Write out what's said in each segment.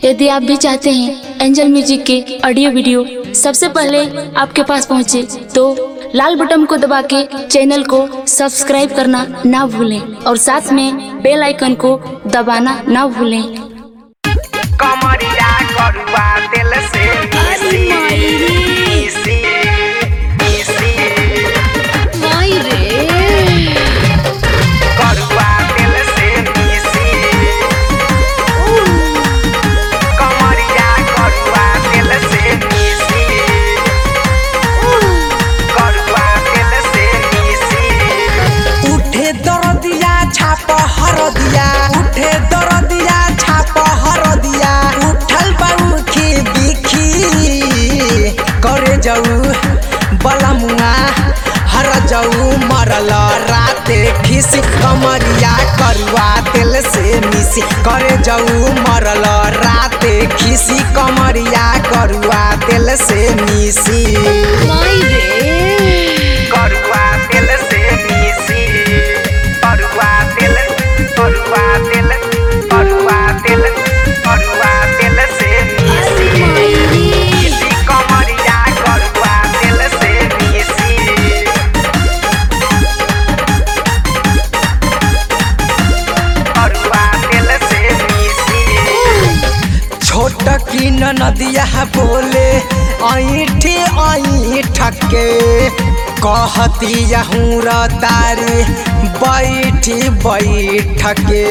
यदि आप भी चाहते हैं एंजल म्यूजिक के ऑडियो वीडियो सबसे पहले आपके पास पहुंचे तो लाल बटन को दबा के चैनल को सब्सक्राइब करना ना भूलें और साथ में बेल आइकन को दबाना ना भूलें कमरिया करुआ दिल से मिसी मिसी मिसी करुआ दिल से मिसी कमरिया करुआ दिल से मिसी करुआ दिल से मिसी उठे दरदिया छाप हरदिया उठे दरदिया छाप हरदिया उठल बाउखी बिखी करे जाऊ बलमुआ हर जाऊ मरल राते खिसी कमरिया करुआ तेल से मिसी करे जाऊ मरल राते खिसी कमरिया करुआ तेल से मिसी करुआ दिल से मिसी करुआ दिल करुआ दिल करुआ दिल करुआ दिल से मिसी मिसी कमरिया करुआ दिल से मिसी करुआ दिल से मिसी छोट की नदिया बोले ऐठी ऐठके कहती हूँ तारी बैठी बैठके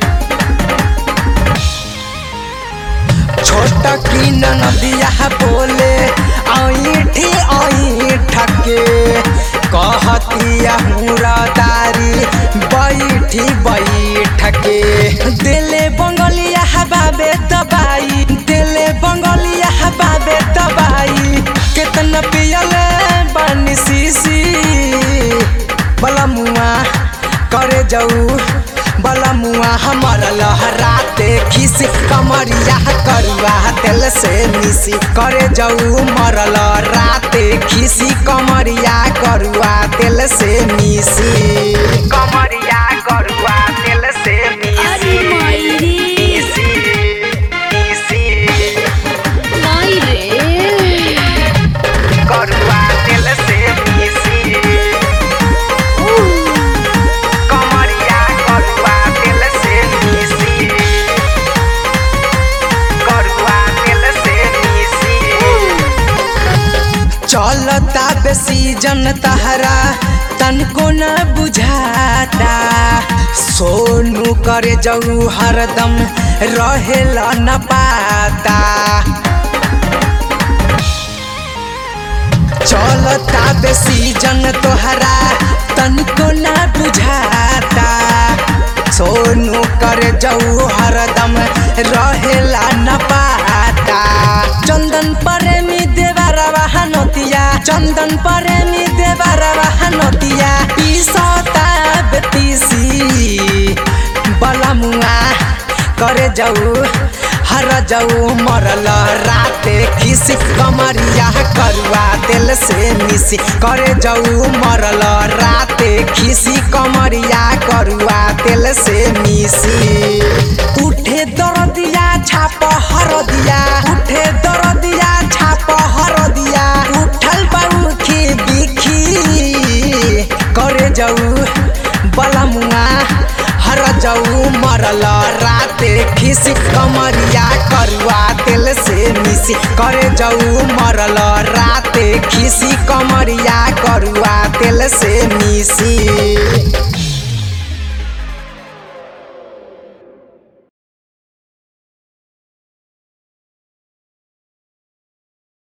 छोट की नदिया बोले ऐठी ऐठके कहती हूँ तारी बैठी बैठके दिले बंगलिया बाबे दबाई दिले बंगलिया बाबे दबाई कितना पियले बानी सीसी बलमुआ करे जाऊ बलमुआ हमर लहराते खिसी कमरिया करुआ तेल से मिसी करे जाऊ मरल राते खिसी कमरिया करुआ तेल से मिसी कमरिया करुआ दिल से मिसी मिसी मिसी करुआ दिल से मिसी कमरिया करुआ दिल से मिसी करुआ दिल से मिसी चलता बेसी जन तहरा तनको न बुझाता सोनू करे जाऊ हरदम रहेला न पाता चलता बेसी जन तोहरा तनको न बुझाता सोनू करे जाऊ हरदम रहेला न पाता चंदन प्रेमी देवरवा हनतिया चंदन प्रेमी देवरवा हनतिया पीसता बेतीसी बलमुआ करे जाऊ हर जाऊ मरल राते खिसी कमरिया करुआ तेल से मिसी करे जाऊ मरल राते खिसी कमरिया करुआ तेल से मिसी उठे दरदिया छाप हरदिया उठे दरदिया छाप हरदिया उठल बाउखी बिखी करे जाऊ बलमुआ हर जाऊ मरल राते खिसी कमरिया करुआ तेल से मिसी करे जाऊ मरल